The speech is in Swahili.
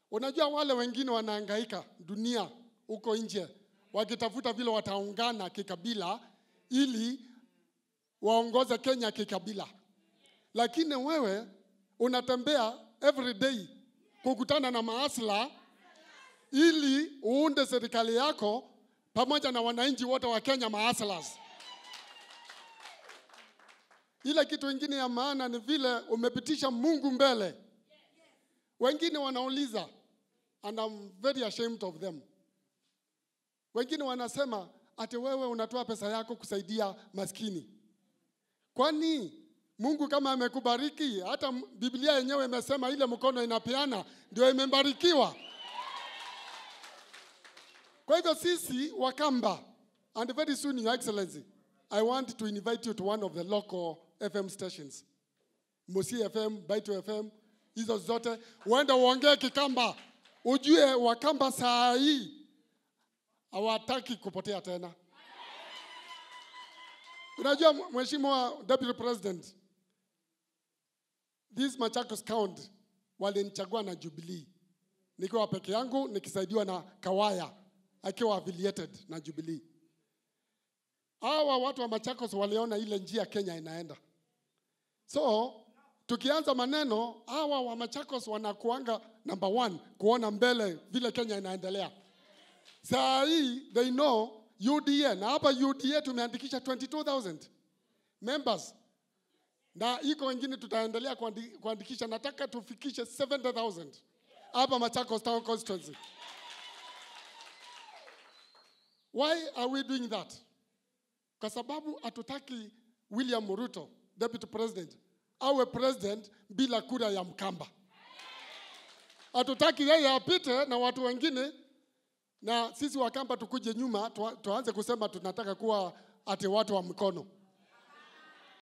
Unajua wale wengine wanahangaika dunia huko nje wakitafuta vile wataungana kikabila ili waongoze Kenya kikabila, lakini wewe unatembea every day kukutana na maasla ili uunde serikali yako pamoja na wananchi wote wa Kenya maaslas. Ile kitu ingine ya maana ni vile umepitisha Mungu mbele. Wengine wanauliza and I'm very ashamed of them. Wengine wanasema ati wewe unatoa pesa yako kusaidia maskini. Kwani Mungu kama amekubariki, hata m- Biblia yenyewe imesema ile mkono inapeana ndio imebarikiwa. Kwa hivyo sisi Wakamba, and very soon your excellency, I want to invite you to one of the local FM stations. Musi FM, Baito FM, hizo zote uende uongee Kikamba, ujue Wakamba saa hii hawataki kupotea tena. Unajua Mheshimiwa Deputy President, this Machakos County walinichagua na Jubilee nikiwa peke yangu nikisaidiwa na Kawaya akiwa affiliated na Jubilee. Hawa watu wa Machakos waliona ile njia Kenya inaenda, so tukianza maneno, hawa wa Machakos wanakuanga number one kuona mbele vile Kenya inaendelea. Saa hii they know UDA na hapa UDA tumeandikisha 22,000 members na iko wengine tutaendelea kuandi- kuandikisha. Nataka tufikishe 70,000 hapa Machakos Town Constituency. Why are we doing that? Kwa sababu hatutaki William Ruto, Deputy President, awe president bila kura ya Mkamba. Hatutaki yeye apite na watu wengine na sisi Wakamba tukuje nyuma tua- tuanze kusema tunataka kuwa ati watu wa mkono.